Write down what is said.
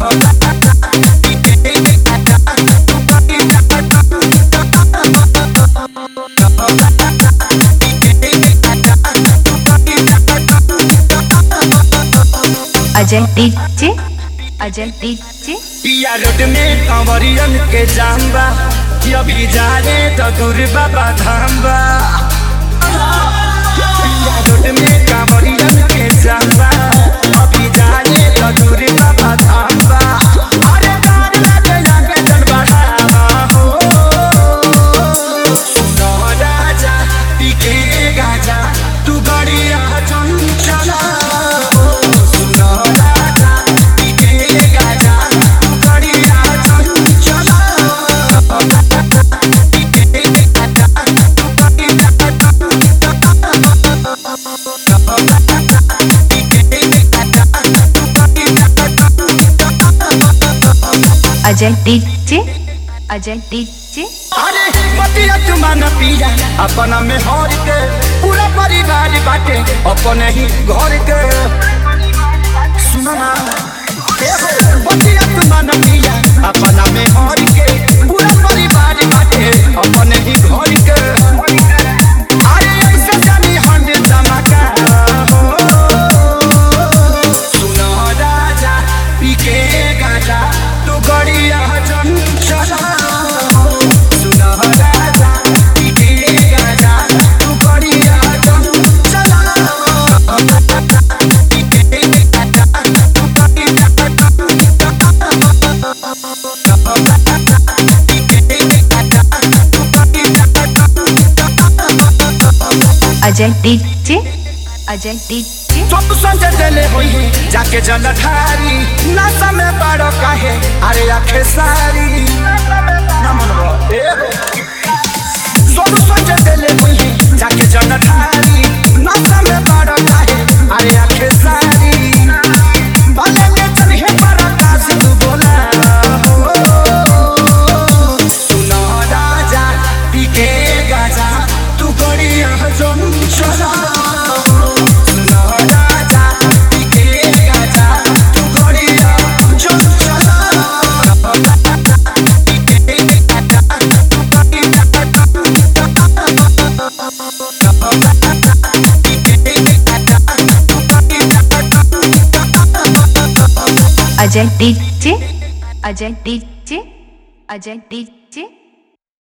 Ajay DJ Ajay DJ पिया road में कंवरियन के जाम बा अभी जा रे तो दूर बाबा धाम बा पिया रोड में कंवरियन के जाम बा अभी जा रे तो दूर बाबा धाम बा अरे गाड़ी लगे जाके चल बढ़ावा हो सुनो राजा पी के गाजा तू गड़िया चंचला सुनो राजा पी के गाजा तू गड़िया चंचला पी के गाजा तू गड़िया अजय डीजे अजय डीजे अरे पतिया तुमान पिया अपना में हर के पूरा परिवार बाटे अपने ही घर के सुनो ना ए हो, पतिया तुमान पिया अपना में हर के पूरा परिवार बाटे अपने ही घर के अरे ऐसे जानी हंड धमाका हो सुनो राजा पी के गाजा तू गड़िया चंचला सुनो राजा पी के गाजा तू गड़िया चंचला पी के गाजा तू गड़िया पी के गाजा तू गड़िया अजय डीजे अजय डीजे सब संजय देले होई है जाके जल ठारी नशा में बड़ो काहे अरे आखे सारी नमन बो ए हो। सब संजय देले होई है जाके जल ठारी नशा में बड़ो काहे अरे आखे सारी भले के चलिए पराकाश तू बोला हो सुनो राजा पी के गाजा तू गड़िया जम चला सुनो राजा पी के गाजा तू गड़िया जम चला पी के गाजा तू गड़िया पी के गाजा तू गड़िया Ajay DJ Ajay DJ Ajay DJ